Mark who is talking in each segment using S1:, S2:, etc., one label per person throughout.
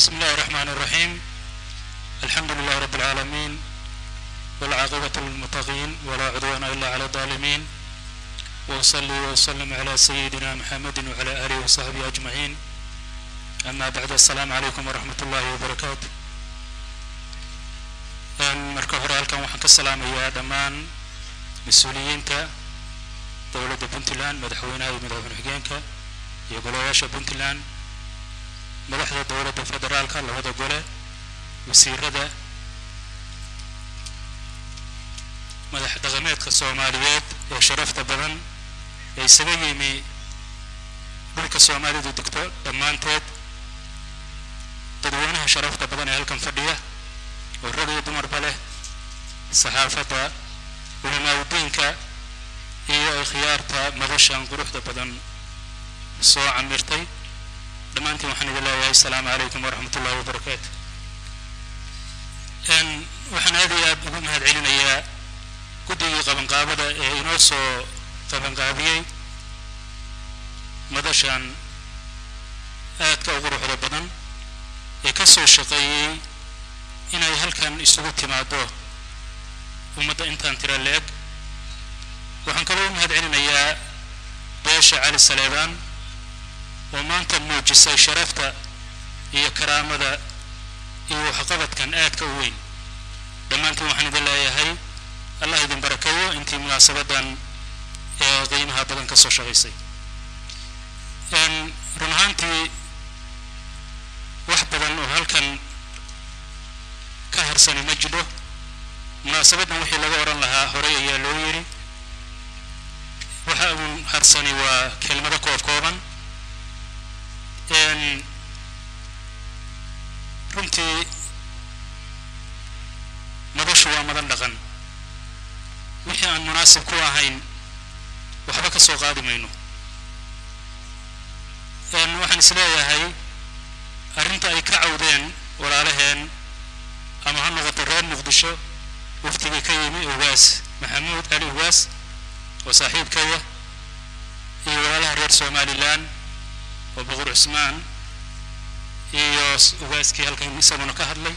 S1: بسم الله الرحمن الرحيم الحمد لله رب العالمين والعاقبة للمتقين ولا عدوان إلا على الظالمين وأصلي وأسلم على سيدنا محمد وعلى آله وصحبه أجمعين أما بعد السلام عليكم ورحمة الله وبركاته marka hore halkan waxaan ka salaamayaa dhammaan mas-uuliyiinta dowladda puntland madaxweynaha iyo madaxweyne xigeenka iyo golayaasha puntland madaxda dowladda federaalka labada gole wasiirada madax dhaqameedka soomaaliyeed ee sharafta badan ee isaga yimi dhulka soomaalidu degto dhammaanteed dadweynaha sharafta badan ee halkan fadhiya oo rag iyo dumarba leh saxaafadda culimaaudiinka iyo ikhyaarta madashan quruxda badan soo camirtay dhammaantiin waxaan idin leeyahay asalaamu calaykum waraxmat ullahi wabarakaatu waxaan aad iyo aad ugu mahad celinayaa guddigii qabanqaabada ee inoo soo qabanqaabiyey madashan aadka u quruxda badan ee ka soo shaqeeyey inay halkan isugu timaado ummadda intaan tira leeg waxaan kaloo u mahad celinayaa beesha cali saleebaan oo maanta muujisay sharafta iyo karaamada iyo waxqabadkan aadka u weyn dhammaantiin waxaan idin leeyahay allah idin barakeeyo intii munaasabadan ee qiimaha badan ka soo shaqaysay run ahaantii wax badan oo halkan ka harsani ma jiro munaasabadan wixii laga odhan lahaa horey ayaa loo yidhi waxa uun harsani waa kelmado koob kooban runtii madashu waa madan dhaqan wixii aan munaasib ku ahayn waxba ka soo qaadi mayno waxaan is leeyahay arrinta ay ka cawdeen walaalaheen ama ha noqoto reer muqdisho waftigii ka yimi ugaas maxamuud cali ugaas oo saaxiibkaya iyo walaalaha reer somalilan oo boqor cusmaan iyo ugaaskii halkan isaguna ka hadlay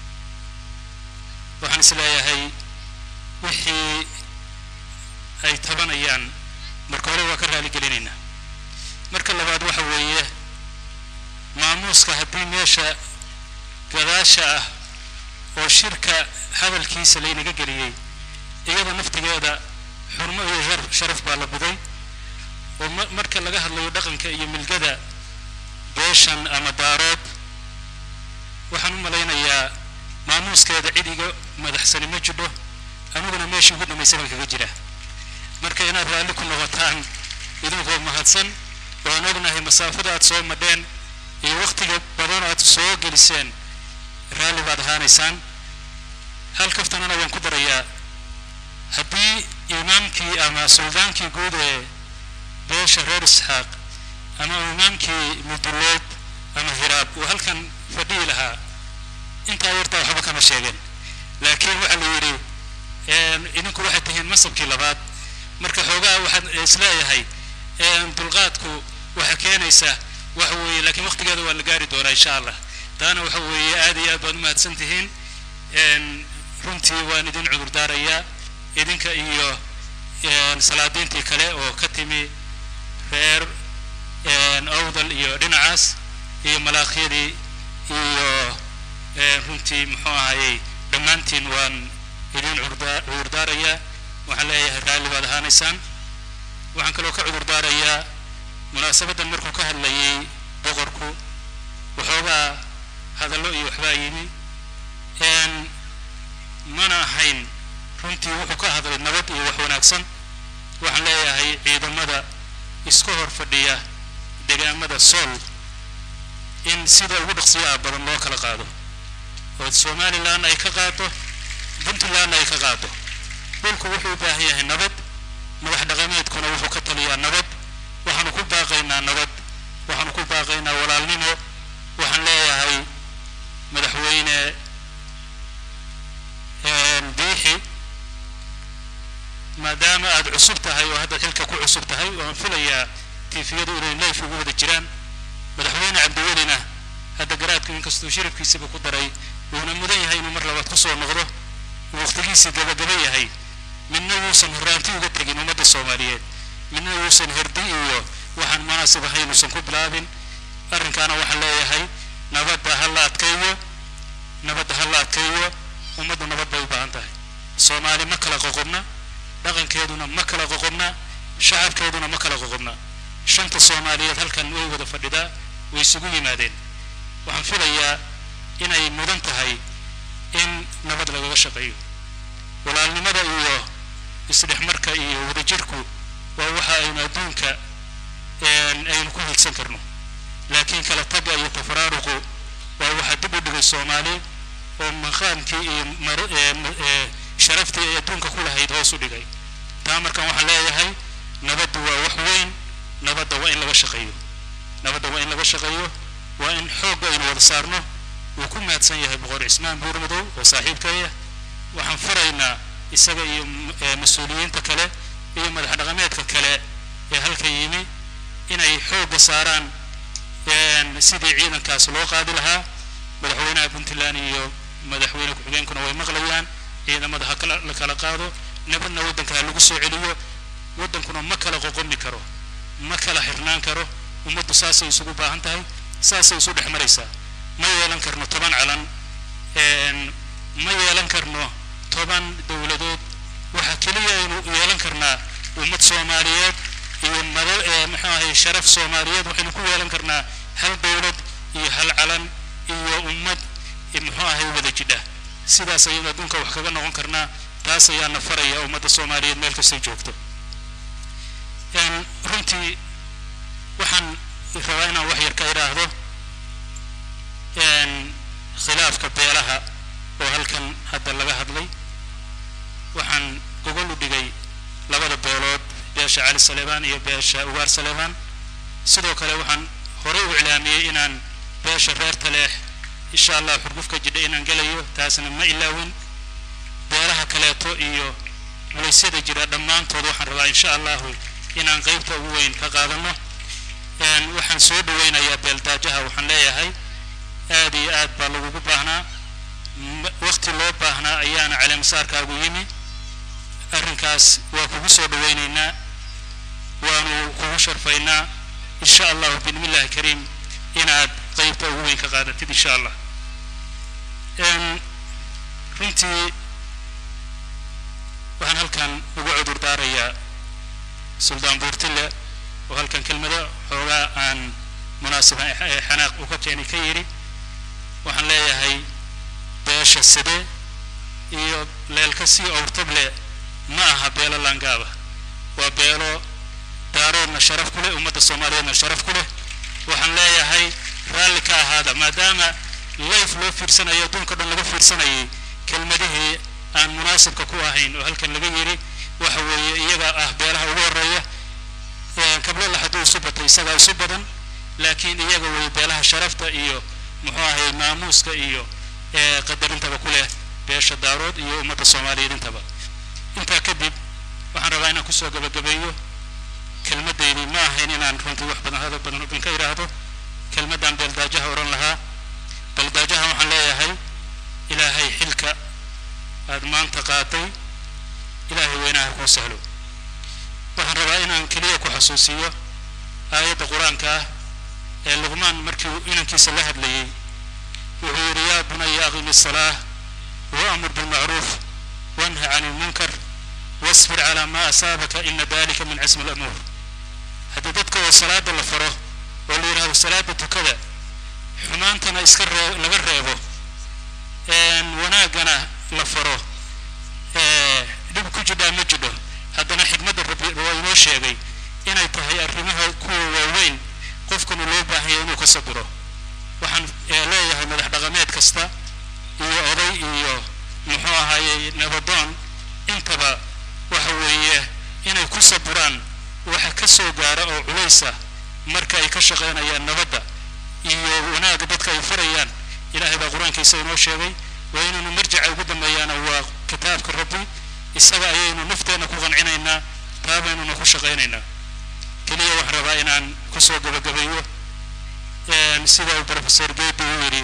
S1: waxaan is leeyahay wixii ay tabanayaan marka hore waa ka raali gelinaynaa marka labaad waxa weeye maamuuska haddii meesha gadaasha ah oo shirka hadalkiisa laynaga geliyey iyada naftigeeda xurmo iyo sharaf baa la buday oo marka laga hadlayo dhaqanka iyo milgada beeshan ama daarood waxaan u malaynayaa maamuuskeeda cid iga madaxsani ma jidho aniguna meeshii ugu dambaysay baan kaga jira marka inaad raalli ku noqotaan idinkoo mahadsan waan ognahay masaafada aad soo madheen iyo wakhtiga badan aad soo geliseen raalli baad ahaanaysaan hal kaftanana waan ku darayaa haddii imaamkii ama suldaankii guud ee beesha reer isxaaq ama imaamkii mudulood ama hiraab uu halkan fadhihi lahaa intaa yartaa waxba kama sheegeen laakiin waxaa la yidhi idinku waxaad tihiin masabkii labaad marka xoogaa waxaad isleeyahay dulqaadku waxa keenaysa waxa weeye laakiin waqtigeeda waa la gaari doonaa insha allah taana waxa weeye aad iyo aad baad umahadsan tihiin runtii waan idin cudur daarayaa idinka iyo salaadiintii kale oo ka timi reer awdal iyo dhinacaas iyo malaaqyadii iyo runtii muxuu ahayey dhammaantiin waan idin cudur daarayaa waxaan leeyahay raalli baad ahaanaysaan waxaan kaloo ka cudur daarayaa munaasabadan markuu ka hadlayay boqorku waxoogaa hadallo iyo waxbaa yimi mana ahayn runtii wuxuu ka hadlay nabad iyo wax wanaagsan waxaan leeyahay ciidamada iska hor fadhiya degaamada sool in sida ugu dhaqsiyaha badan loo kala qaado oo somalilan ay ka qaado puntlandna ay ka qaado dhulku wuxuu u baahan yahay nabad madax dhaqameedkuna wuxuu ka taliyaa nabad waxaanu ku baaqaynaa nabad waxaanu ku baaqaynaa walaalnimo waxaan leeyahay madaxweyne biixi maadaama aad cusub tahay oo hadda xilka ku cusub tahay waan filayaa tiifiyadu inay leyf ugu wada jiraan madaxweyne cabdiwelina hadda garaadku inkastuu shirabkiisiba ku daray wuuna mudan yahay inuu mar labaad kusoo noqdo waqtigiisii gabagaba yahay midna wuusan horraanti uga tegin ummadda soomaaliyeed midna wuusan herdi iyo waxaan munaasib ahayn uusan ku bilaabin arrinkaana waxaan leeyahay nabadda ha la adkeeyo nabadda ha la adkeeyo ummaddu nabad bay u baahan tahay soomaali ma kala qoqobna dhaqankeeduna ma kala qoqobna shacabkeeduna ma kala qoqobna shanta soomaaliyeed halkan way wada fadhidaa way isugu yimaadeen waxaan filayaa inay mudan tahay in nabad lagaga shaqeeyo walaalnimada iyo isdhexmarka iyo wadajirku waa waxa aynu adduunka aynu ku higsan karno laakiin kala tagga iyo tafaraaruqu waa waxa dib u dhigay soomaali oo maqaamkii iyo sharaftii ay adduunka ku lahayd hoos u dhigay taa markan waxaan leeyahay nabaddu waa wax weyn nabadda waa in laga shaqeeyo nabadda waa in laga shaqeeyo waa in xoogga aynu wada saarno wuu ku mahadsan yahay boqor cismaan buurmadow oo saaxiibkaya waxaan faraynaa isaga iyo mas-uuliyiinta kale iyo madax dhaqameedka kale ee halka yimi inay xoogga saaraan sidii ciidankaas loo qaadi lahaa madaxweynaha puntland iyo madaxweyne ku-xigeenkuna way maqlayaan ciidamada ha la kala qaado nabadna waddanka ha lagu soo celiyo waddankuna ma kala qoqomi karo ma kala xirnaan karo ummaddu saasay isugu baahan tahay saasay isu dhex maraysaa ma yeelan karno toban calan ma yeelan karno toban dowladood waxaa keliya aynu yeelan karnaa ummad soomaaliyeed iyo mada muxuu ahay sharaf soomaaliyeed waxaynu ku yeelan karnaa hal dowlad iyo hal calan iyo ummad muxuu ahay wada jidha sidaas ayaynu adduunka wax kaga noqon karnaa taas ayaana faraya ummadda soomaaliyeed meel kastay joogto runtii waxaan rabaa inaan wax yar ka idhaahdo khilaafka beelaha oo halkan hadda laga hadlay waxaan gogol u dhigay labada beelood beesha cali saleebaan iyo beesha ugaar saleebaan sidoo kale waxaan horey u iclaamiyey inaan beesha reer taleex insha allah xurguf ka jidha inaan gelayo taasna ma ilaawin beelaha kaleeto iyo laysyada jira dhammaantood waxaan rabaa insha allahu inaan qaybta ugu weyn ka qaadano waxaan soo dhaweynayaa beeldaajaha waxaan leeyahay aad iyo aad baa lagugu baahnaa waqti loo baahnaa ayaana caleemasaarkaagu yimi arrinkaas waa kugu soo dhaweynaynaa waanu kugu sharfaynaa insha allahu bismillahi kariim inaad qaybta ugu weyn ka qaadatid insha allah runtii waxaan halkan ugu cudur daarayaa suldaan buurtille oo halkan kelmado xoogaa aan munaasiba xanaaq u ka keeni ka yidhi waxaan leeyahay beesha side iyo leelka sii owrtable ma aha beelo laangaaba waa beelo daaroodna sharaf ku leh ummadda soomaaliyeedna sharaf ku leh waxaan leeyahay raalli ka ahaada maadaama layf loo fiirsanayo adduunka dhan laga fiirsanayay kelmadihii aan munaasibka ku ahayn oo halkan laga yidhi waxa weeye iyaga ah beelaha ugu horreeya kablala hadduu isu batay isagaa isu badan laakiin iyaga way beelaha sharafta iyo muxuu ahay maamuuska iyo qadarintaba ku leh beesha daarood iyo ummadda soomaaliyeed intaba intaa kadib waxaan rabaa inaan kusoo gabagabeeyo kelmaddaydii ma ahayn inaan runtii wax badan hadal badan ubin ka idhaahdo kelmaddaan beeldaajaha odhan lahaa beeldaajaha waxaan leeyahay ilaahay xilka aad maanta qaaday ilaahay weynaha kuu sahlo waxaan rabaa inaan keliya ku xasuusiyo aayadda qur-aanka ah ee luqmaan markii uu inankiisa la hadlayey wuxuu yidhi yaa bunaya aqimi الصلاة وأمر بالمعروف وانهى عن المنكر واصبر على ما أصابك إن ذلك من عزم الأمور هذا dadka oo salaada la faro oo la yidhahdo salaada tukada xumaantana iska ree laga reebo wanaagana la faro dhib ku jidhaa ma jidho haddana xikmadda rabbi waa inoo sheegay inay tahay arrimaha kuwa waaweyn qofkanu loo baahanya inuu ka sabiro waxaan leeyahay madax dhaqameed kasta iyo oday iyo muxuu ahaayey nabadoon intaba waxa weeye inay ku sabiraan waxa ka soo gaara oo culaysa marka ay ka shaqaynayaan nabadda iyo wanaagga dadka ay farayaan ilaahay baa qur-aankiisa inoo sheegay waa inaynu marjaca ugu dambeeyaana waa kitaabka rabbi isaga ayaynu nafteenna ku qancinaynaa taa baynuna ku shaqaynaynaa keliya waxaan rabaa inaan kusoo gabagabeeyo sida uu professor gebi u yidhi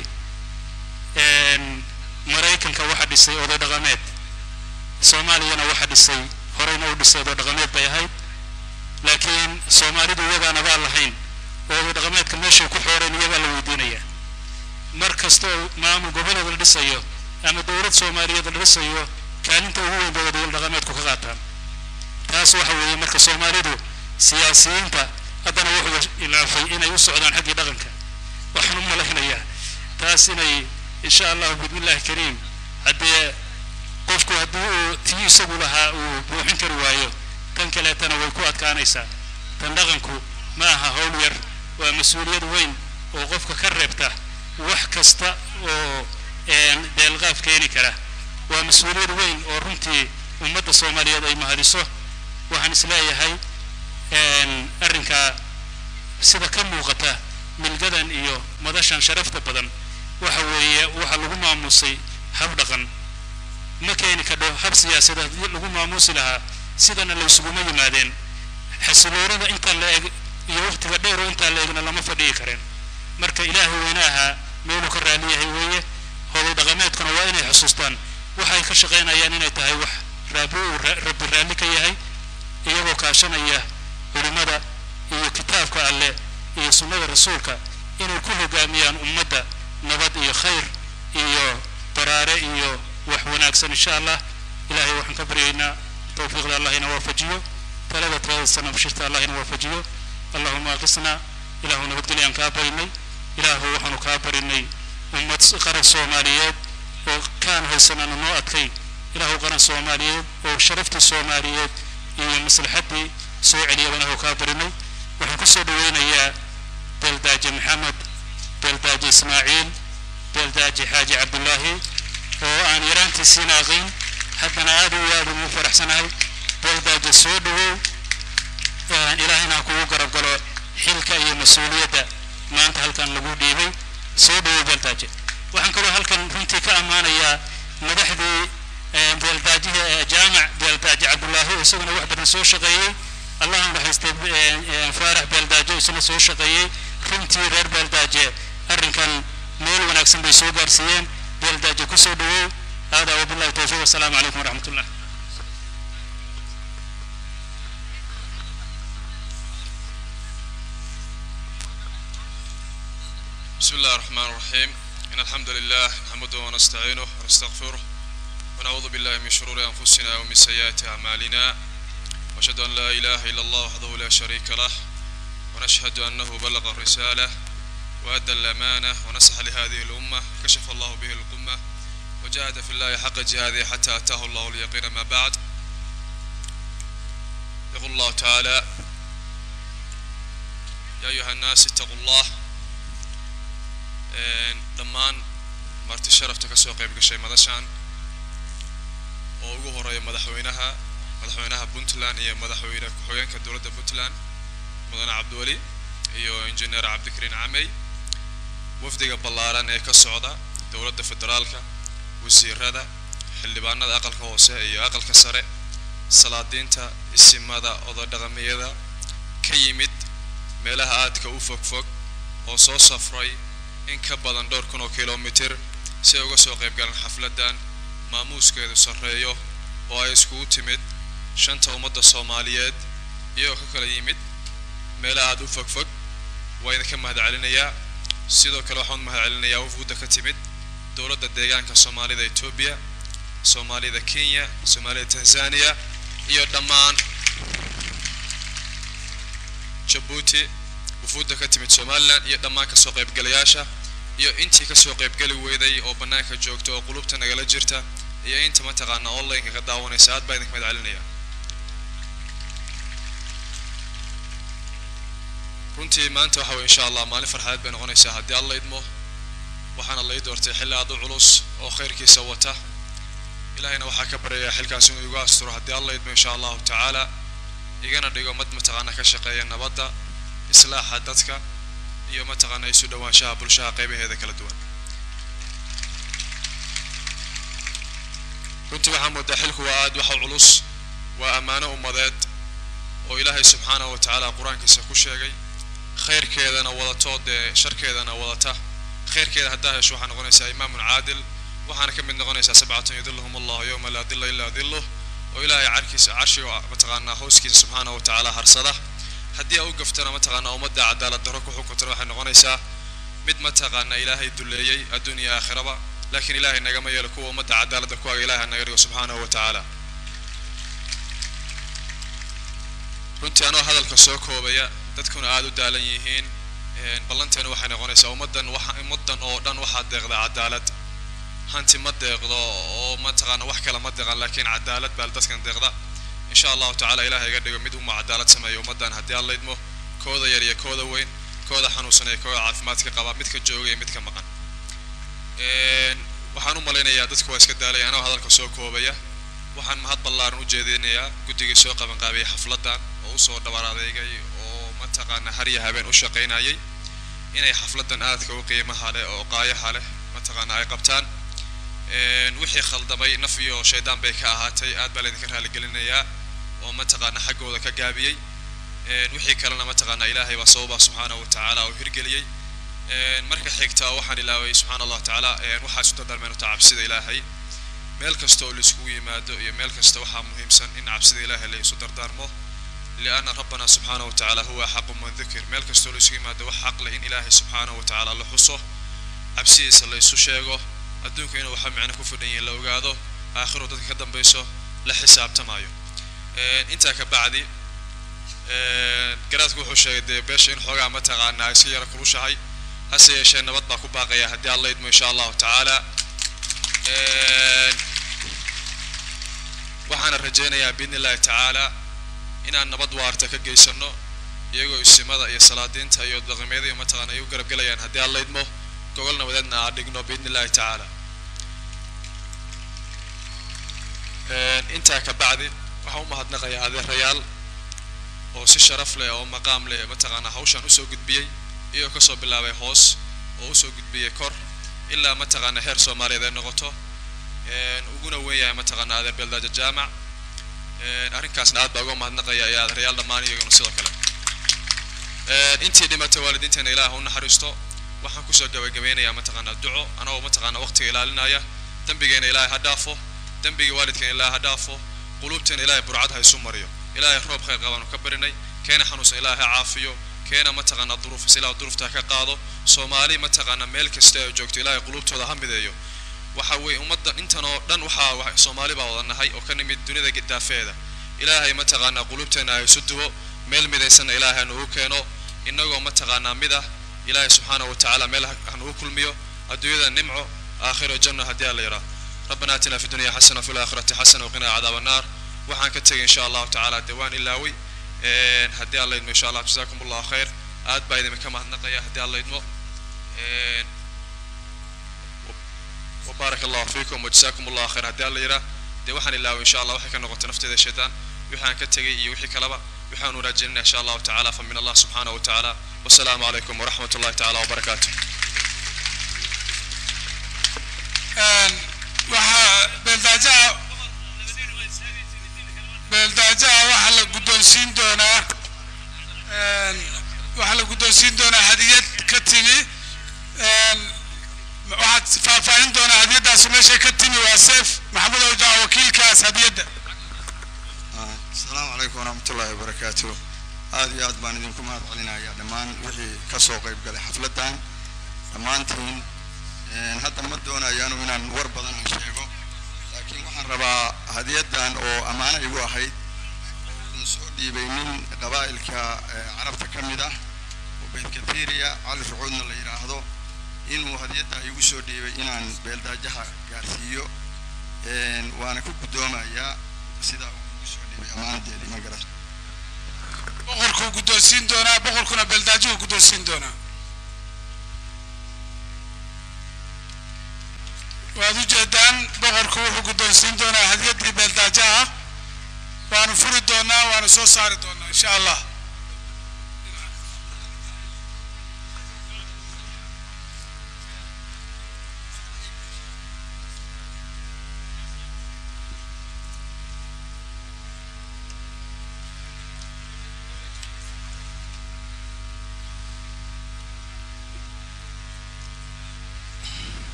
S1: maraykanka waxa dhisay oday dhaqameed soomaaliyana waxa dhisay horeyna u dhisay oday dhaqameed bay ahayd laakiin soomaalidu iyagaana baa lahayn oo oday dhaqameedka meeshay ku xooreen iyagaa la weydiinaya mar kasta oo maamul goboleed la dhisayo ama dowlad soomaaliyeed la dhisayo kaalinta ugu weyn bay oday dhaqameedku ka qaataan taas waxa weeye marka soomaalidu siyaasiyiinta haddana wuxuu ilaafay inay u socdaan xaggii dhaqanka waxaan u malaynayaa taas inay insha allahu bismillahi kariim haddee qofku haddii uu tii isagu lahaa uu buuxin kari waayo tan kaleetana way ku adkaanaysaa tan dhaqanku ma aha howl yar waa mas-uuliyad weyn oo qofka ka reebta wax kasta oo deelqaaf keeni kara waa mas-uuliyad weyn oo runtii ummadda soomaaliyeed ay mahadiso waxaan isleeyahay arrinkaa sida ka muuqata milgadan iyo madashan sharafta badan waxa weeye waxa lagu maamusay hab dhaqan ma keeni kadho hab siyaasadeed lagu maamuusi lahaa sidana la isuguma yimaadeen xasiloonada intaa la eg iyo waqtiga dheer oo intaa la egna lama fadhiyi kareen marka ilaahay weynaaha meeluu ka raali yahay weeye hoday dhaqameedkuna waa inay xusuustaan waxay ka shaqaynayaan inay tahay wax raabi uu rabbi raalli ka yahay iyagoo kaashanaya culimada iyo kitaabka alle iyo sunnada rasuulka inay ku hogaamiyaan ummadda nabad iyo khayr iyo baraare iyo wax wanaagsan insha allah ilaahay waxaan ka baryaynaa tawfiiqda allah ina waafajiyo talada talada sana bashirta allah ina waafajiyo allahuma aqisna ilaahu nabadgelyaan kaa barinay ilaahu waxaanu kaa barinay ummad qaran soomaaliyeed oo kaan haysanaana noo adkay ilaahu qaran soomaaliyeed oo sharaftii soomaaliyeed iyo maslaxaddii soo celiyabana oo kaa barinay waxaan kusoo dhaweynayaa beeldaaje maxamed beeldaaje ismaaciil beeldaaje xaaji cabdullaahi oo aan yaraantiisiina aqayn haddana aad iyo aad ugu faraxsanahay beeldaaje soo dhawow ilaahayna ha kugu garab galo xilka iyo mas-uuliyadda maanta halkan lagu dhiibay soo dhawow beeldaaje waxaan kaloo halkan runtii ka ammaanayaa madaxdii beeldaajihi jaamac beeldaaje cabdullaahi oo isaguna wax badan soo shaqeeyey allahna naxariistay faarax beeldaajo isna soo shaqeeyey runtii reer beeldaaje arrinkan meel wanaagsan bay soo gaarsiiyeen beeldaaje kusoo dhawow hada wabillahi towfiiq wasalaamu calaykum waraxmat ullah
S2: بسم الله الرحمن الرحيم إن الحمد لله نحمده ونستعينه ونستغفره ونعوذ بالله من شرور أنفسنا ومن سيئات أعمالنا وأشهد أن لا إله إلا الله وحده لا شريك له ونشهد أنه بلغ الرسالة وأدى الأمانة ونصح لهذه الأمة كشف الله به الغمة وجاهد في الله حق جهاده حتى أتاه الله اليقين ما بعد يقول الله تعالى يا أيها الناس اتقوا الله dhammaan marti sharafta kasoo qayb gashay madashan oo ugu horeeya madaxweynaha madaxweynaha puntland iyo madaxweyne ku-xigeenka dowladda puntland mudane cabdiweli iyo injineer cabdikariin camey wafdiga ballaaran ee ka socda dowladda federaalka wasiirada xildhibaanada aqalka hoose iyo aqalka sare salaadiinta isimada ododhaqamiyada ka yimid meelaha aadka u fogfog oo soo safray in ka badan dhowr kun oo kilomitir si ay uga soo qayb galaan xafladdan maamuuskeedu sarreeyo oo ay iskugu timid shanta ummadda soomaaliyeed iyagoo ka kala yimid meela aada u fogfog waa idinka mahad celinayaa sidoo kale waxaan mahad celinayaa wafuudda ka timid dowladda deegaanka soomaalida etoobiya soomaalida kenya soomaalida tanzania iyo dhammaan jabuuti wufuudda ka timid somalilan iyo dhammaan kasoo qaybgalayaasha iyo intii kasoo qaybgeli weyday oo bannaanka joogta oo qulubta nagala jirta iyo inta mataqaana online-ka ka daawanaysa aad baa idinka mahad celinaya runtii maanta waxa weye insha allah maalin farxadeed bay noqonaysaa haddii alla idmo waxaana la ii doortay xilli aad u culus oo khayrkiisa wata ilahayna waxaa ka baryayaa xilkaasi inuu igu asturo haddii alla idmo insha allahu tacaala igana dhigo mad mataqaana ka shaqeeya nabadda islaaxa dadka iyo mataqaana isu dhowaanshaha bulshaha qaybaheeda kala duwan runtii waxaa moodaa xilku waa aad waxa culus waa ammaano ummadeed oo ilaahay subxaanahu wa tacaala qur-aankiisa ku sheegay khayrkeedana wadato dee sharkeedana wadata khayrkeeda haddaa hesho waxaa noqonaysaa imaamun caadil waxaana ka mid noqonaysaa sabcatun yudilluhum allahu yowma laa dilla ilaa dilluh oo ilaahay carkiisa carshiga mataqaanaa hooskiisa subxaanahu wa tacaala harsada haddii aa u gaftana mataqaanaa ummadda cadaalad darro ku xukuntana waxay noqonaysaa mid mataqaanaa ilaahay duleeyey adduun iyo aakhiraba laakiin ilaahay nagama yeelo kuwa ummadda cadaaladda ku aga ilaahay naga dhigo subxaanahu wa tacaala runtii anoo hadalka soo koobaya dadkuna aada u daalan yihiin ballanteena waxay noqonaysaa ummaddan waxa ummaddan oo dhan waxaa deeqda cadaalad hanti ma deeqdo oo mataqaana wax kale ma deeqan laakiin cadaalad baa dadkan deeqda insha allahu tacaala ilahay iga dhigo mid uma cadaalad sameeyo ummaddan haddii aan laydmo kooda yar iyo kooda weyn kooda xanuunsan iyo kooda caafimaadka qaba midka jooga iyo midka maqan waxaan u malaynayaa dadku waa iska daalaya anoo hadalka soo koobaya waxaan mahad ballaaran u jeedinayaa guddigii soo qabanqaabiyay xafladdan oo usoo dhabar adeegay oo mataqaana har iyo habeen u shaqaynayay inay xafladdan aadka u qiimaha leh oo qaayaha leh mataqaana ay qabtaan wixii khaldamay naf iyo shaydaan bay ka ahaatay aad baa laydinka raaligelinayaa oo mataqaana xaggooda ka gaabiyey wixii kalena mataqaana ilaahay baa sababa subxaanahu wa tacaala oo hirgeliyey marka xigta waxaan ilaaway subxaana allahu tacaala waxaa isu dardaarmeen uta cabsida ilaahay meel kasta oo laiskugu yimaado iyo meel kasta waxaa muhiimsan in cabsida ilaahay la isu dardaarmo lianna rabbana subxaanahu wa tacaala huwa axaqu man dukir meel kasta oo laisugu yimaado wax xaq leh in ilaahay subxaanahu wa tacaala la xuso cabsidiisa la isu sheego adduunka inuu waxa micno ku fidhan yihin la ogaado aakhiru dadka ka dambayso la xisaabtamayo intaa ka bacdi garaadku wuxuu sheegay dee beesha in xoogaa mataqaanaa iska yara kulushahay hase yeeshee nabad baa ku baaqaya haddii alla idmo insha allahu tacaala waxaana rajaynayaa biidni illahi tacaala inaan nabad waarta ka geysano iyagoo isimada iyo salaadiinta iyo dhaqameeda iyo mataqaana ay u garab gelayaan haddii alla idmo gogol nabadeedna aan dhigno biidni illahi tacaala intaa ka bacdi waxaan u mahadnaqayaa adeerayaal oo si sharaf leh oo maqaam leh mataqaanaa hawshan usoo gudbiyey iyagoo kasoo bilaabay hoos oo usoo gudbiyey kor ilaa mataqaana heer soomaaliyeed ay noqoto uguna weyn yahay mataqaana adeer beeldaaja jaamac arrinkaasna aad baa uga mahadnaqaya iyo adeerayaal dhammaan iyaguna sidoo kale intii dhimatay waalidiinteena ilaah u naxariisto waxaan kusoo gabagabeynayaa mataqaanaa duco anagoo mataqaanaa waqtiga ilaalinaya dembigeena ilaahay ha dhaafo dembigii waalidkeena ilaahay ha dhaafo quluubteena ilaahay burcad ha isu mariyo ilaahay roob khayr qabaanu ka barinay keena xanuunsan ilaahay ha caafiyo keena mataqaanaa duruufis ilaah duruufta ka qaado soomaali mataqaanaa meel kasta ay joogto ilaahay quluubtooda ha mideeyo waxa weeye ummadda intan oo dhan waxaa soomaali baa wada nahay oo ka nimid dunida daafeeda ilaahay mataqaanaa quluubteena ha isu duwo meel midaysanna ilaahay hanugu keeno innagoo mataqaanaa mid ah ilaahay subxaanahu wa tacaala meel hanugu kulmiyo adduunyada nimco aakhiro janno haddii alla yidhaah ربنا آتنا في الدنيا حسنة وفي الآخرة حسنة وقنا عذاب النار waxaan ka tegay insha allahu tacaala dee waan ilaaway haddii alla idmo insha allah jazakum allahu khayr aad baa idinka mahadnaqaya haddii alla idmo وبارك الله فيكم وجزاكم الله خير haddii alla yiraa dee waxaan ilaaway insha allah waxay ka noqotay nafteeda shaydaan wixii aan ka tegay iyo wixii kaleba waxaan wanaajinayna insha allahu tacaala famin allah subxaanahu wa tacaala wasalaamu calaykum waraxmat ullahi tacaala wabarakaatu
S3: waxaa beeldaajaha beeldaajaha waxaa la guddoonsiin doonaa waxaa la guddoonsiin doonaa hadiyad ka timi waxaad faahfaahin doonaa hadiyaddaasi meeshay ka timi waa seef maxamed owjaa wakiilkaas hadiyadda
S4: asalaamu calaykum waraxmat ullahi wabarakaatu aad iyo aad baan idinku mahad celinayaa dhammaan wixii ka soo qayb galay xafladdan dhammaantiin hadda ma doonayaanu inaan war badan aan sheego laakiin waxaan rabaa hadiyaddan oo ammaano igu ahayd oo udan soo dhiibay nin qabaa'ilka carabta ka mid ah oo beyd kathiriya cali rucuudna la yidhaahdo inuu hadiyadda igu soo dhiibay inaan beeldaajaha gaarsiiyo waana ku guddoomayaa sidaa uu igu soo dhiibay ammaanadeedii ma garan
S3: boqorkuu guddoonsiin doonaa boqorkuna beeldaajuhu guddoonsiin doonaa waad u jeedaan boqorku wuxuu guddoonsiin doonaa hadiyaddii beeldaajaha waanu furi doonaa waanu soo saari doonaa insha allah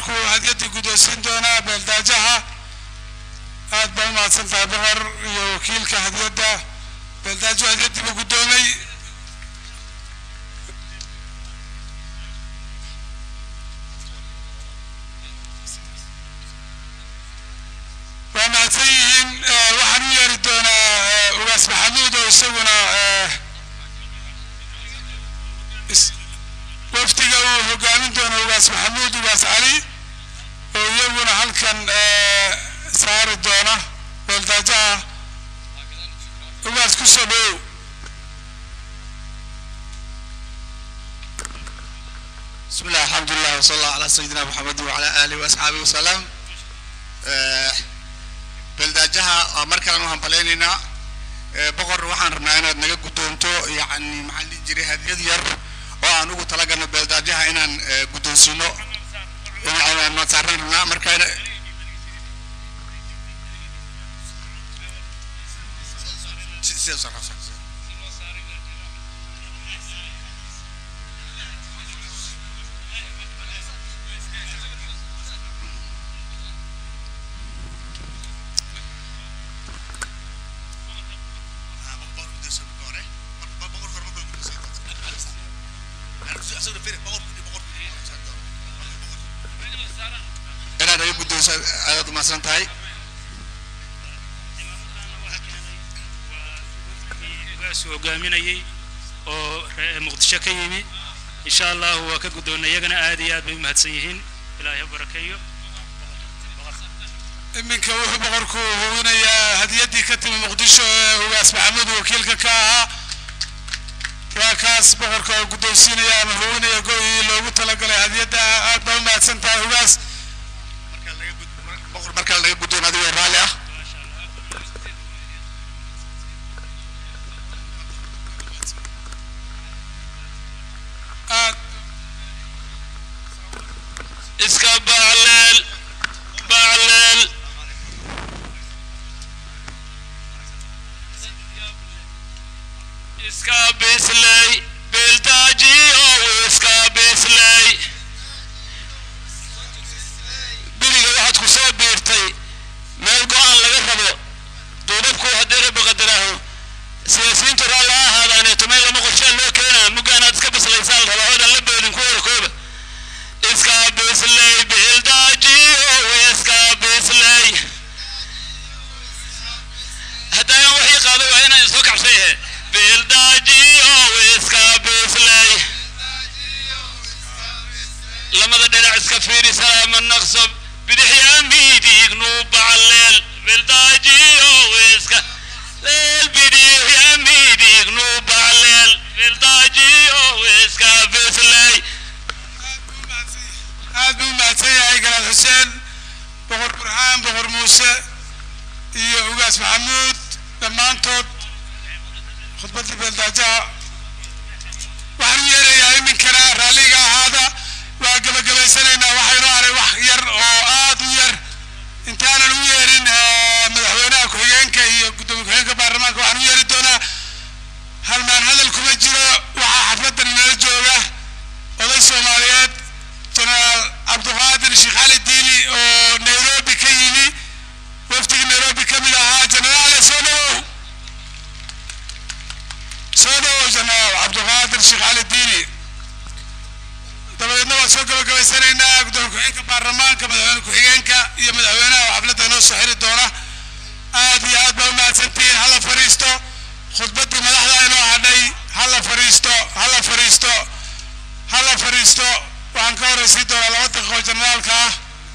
S3: boqorku hadiyadii guddoonsiin doonaa beeldaajaha aad baa umahadsan tahay boqor iyo wakiilka hadiyadda beeldaajo hadiyadii buu guddoomay waa mahadsan yihiin Eh, waxaan u yeeri doonaa eh, ugaas maxamuud oo isaguna eh, is- wafdiga uu hogaamin doono ugaas maxamuud ugaas cali oo iyaguna halkan eh, saari doona beeldaajaha ugaas ku soo dhowow
S5: بسم الله الحمد لله وصلى الله على سيدنا محمد وعلى آله وأصحابه وسلم بلداجها مركز نوهم بليننا بقر وحن ربنا إن نجا قدومتو يعني محل جري هذه ير وأنا أقول تلاقنا بلداجها إن قدوم سنو يعني ما صارنا مركز inaad ay guddoonsa aad umahadsan tahay
S1: ugaas hogaaminayay oo ree- muqdisho ka yimi insha allahu waa ka guddoonnay iyagana aad iyo aad bay u mahadsan yihiin ilaahay ha barakeeyo
S3: iminka wuxuu boqorku hubinayaa hadiyaddii ka timi muqdisho ee ugaas maxamuud wakiilka ka ahaa waa kaas boqorka oo guddoonsiinaya ama hubinaya go-ii loogu talagalay hadiyadda aad baa u mahadsan tahay ugaas
S5: boqor markale naga guddoon adigoo raalli ah
S3: aad
S1: iska bacleel bacleel iska bisley beeldaajiyo iska bisley beriga waxaad ku soo biirtay meel go-aan laga rabo duubabku haddii rabbi qadaraaho siyaasiyiintu raalli ha ahaadaaneeto meel lama qorshaan loo keenaa muggaanaad iska bislaysaan rabaa oodan la boodin ku warakooba iska bisley beeldaajiyo iska bisley haddaan waxii qaado waa inaan isoo kabsaye beeldaajiyo iska bisley lamada dhinac iska fiiri salaama naqsob bidixyaa miidiignu bacleel beeldaajiyo iska leel bidixyaa miidiignu bacleel beeldaajiyo iska bisley
S3: aad buu u mahadsan yahay galaad xuseen boqor burhaan boqor muuse iyo ugaas maxamuud dhammaantood khudbaddii beeldaajaha waxaan u yeerayaa iminkana raalliga ahaada waa gebagabaysanaynaa waxaynu aray wax yar oo aad u yar intaanan u yeerin eh, madaxweynaha ku-xigeenka iyo guddoomiye ku-xigeenka baarlamaanka waxaan u yeeri doonaa halmaan hadal kuma jiro waxaa xafladdan inala jooga oday soomaaliyeed jenaraal cabdiqaadir sheekh cali diili oo nairobi ka yimi wafdigii nairobi ka mid ahaa jenaraale soo dhawow soo dhawow jenaraal cabdiqaadir sheekh cali diili dabadeedna waan soo gabagabaysanaynaa gudoomiye ku-xigeenka baarlamaanka madaxweyne ku-xigeenka iyo madaxweynaha oo xafladda inoo soo xiri doona aad iyo aad baa u mahadsantihiin hala fadhiisto khudbaddii madaxda inoo hadhay hala fadhiisto hala fadhiisto hala fadhiisto waxaan ka horraysiin doonaa laba daqiiqo generaalka ah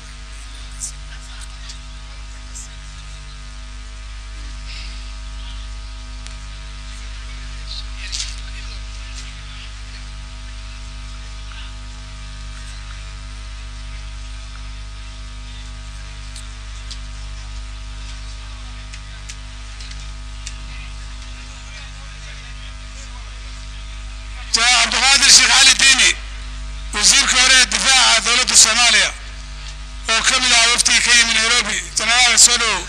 S3: jenaraal cabdiqaadir sheekh cali diini wasiirka hore ee difaaca dowladda soomaaliya oo ka mid ah waftigii ka yimi nairobi jenaraal soo dhawow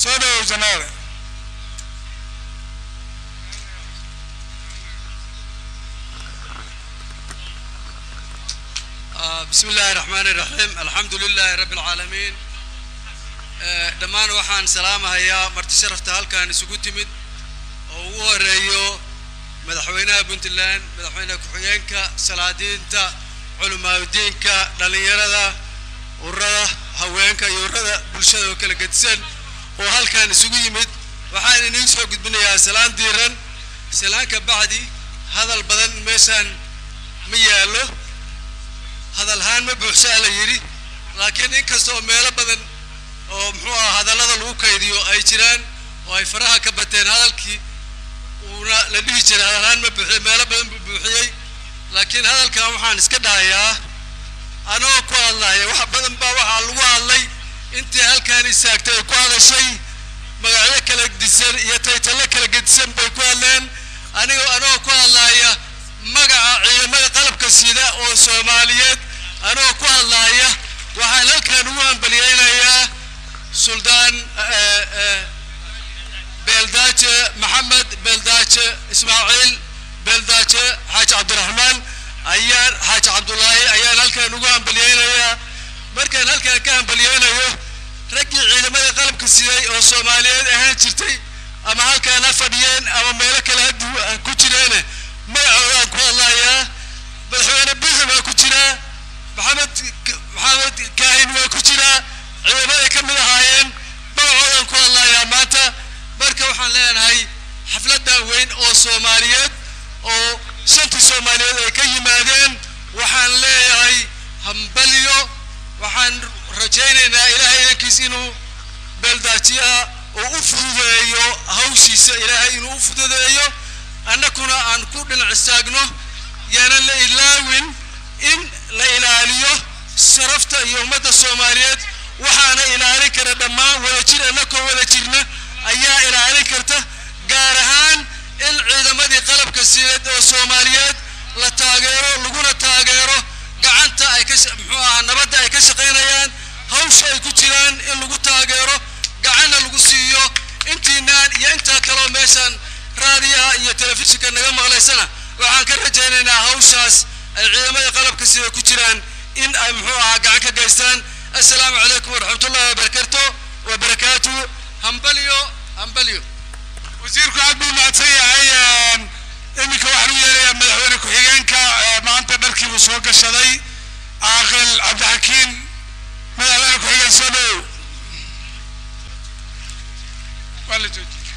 S3: soo dhawow janaale
S6: آه، بسم الله الرحمن الرحيم الحمد لله رب العالمين آه، dhammaan waxaan salaamahayaa marti sharafta halkan isugu timid oo ugu horeeyo madaxweynaha puntland madaxweyne ku-xigeenka salaadiinta culimaadudiinka dhallinyarada ururada haweenka iyo ururada bulshada oo kala gedisan oo halkan isugu yimid waxaan iniin soo gudbinayaa salaan diiran salaanka bacdi hadal badan meeshaan ma yaallo hadalhaan ma buuxsaa la yidhi laakiin inkasta oo meelo badan oo muxuu aha hadallada lagu kaydiyo ay jiraan oo ay faraha ka bateen hadalkii uuna la dhihi jiray hadalhaan ma buuxiyo meelo badan buu buuxiyey laakiin hadalkan waxaan iska dhahayaa anoo ku hadlaya wax badan baa waxaa lagu hadlay intii halkaan istaagtay ay ku hadashay magacyo kala gedisan iyo taytalo kala gedisan bay ku hadleen aniga anoo ku hadlaya magaca ciidamada qalabka sida oo soomaaliyeed anoo ku hadlaya waxaan halkan ugu hambalyeynayaa suldaan eh, eh, beeldaaje maxamed beeldaaje ismaaciil beeldaaje xaaji cabdiraxmaan ayaan xaaji cabdulaahi ayaan halkan ugu hambalyeynayaa markaan halkan ka hambalyeynayo raggii ciidamada qalabka siday oo soomaaliyeed ahaan jirtay ama halkaan ha fadhiyeen ama meelo kale ha du- ha ku jireene magacoodaan ku hadlayaa madaxweyne bixi waa ku jiraa maxamed maxamed kaahin waa ku jiraa ciidamaday ka mid ahaayeen magacoodaan ku hadlayaa maanta marka waxaan leenahay xafladan weyn oo soomaaliyeed oo shantii soomaaliyeed ay ka yimaadeen waxaan leeyahay hambalyo waxaan rajaynaynaa ilaahay idankiis inuu beeldaajiyaha uu u fududeeyo hawshiisa ilaahay inuu u fududeeyo annakuna aan ku dhinac istaagno yaanan la ilaawin in la ilaaliyo sharafta iyo ummadda soomaaliyeed waxaana ilaalin kara dhammaan wadajir annakoo wada jirna ayaa ilaalin karta gaar ahaan in ciidamadii qalabka siineed oo soomaaliyeed la taageero laguna taageero gacanta ay ka sha- muxuu ahaa nabadda ay ka shaqaynayaan hawsha ay ku jiraan in lagu taageero gacanna lagu siiyo intiinaan iyo intaa kaloo meeshaan raadiyaha iyo telefishinka naga maqlaysana waxaan ka rajaynaynaa hawshaas ay ciidamada qalabka sida ku jiraan in ay muxuu ahaa gacan ka geystaan assalaamu calaykum waraxmatullahi wabarakatu wabarakaatu hambalyo hambalyo
S3: wasiirku aad buu mahadsan yahay iminka waxaan u yeerayaa madaxweyne ku-xigeenka ee maanta dharkiibuu soo gashaday caaqil cabdixakiin madaxweyne ku-xigeen soo dhowow waa la joojiyey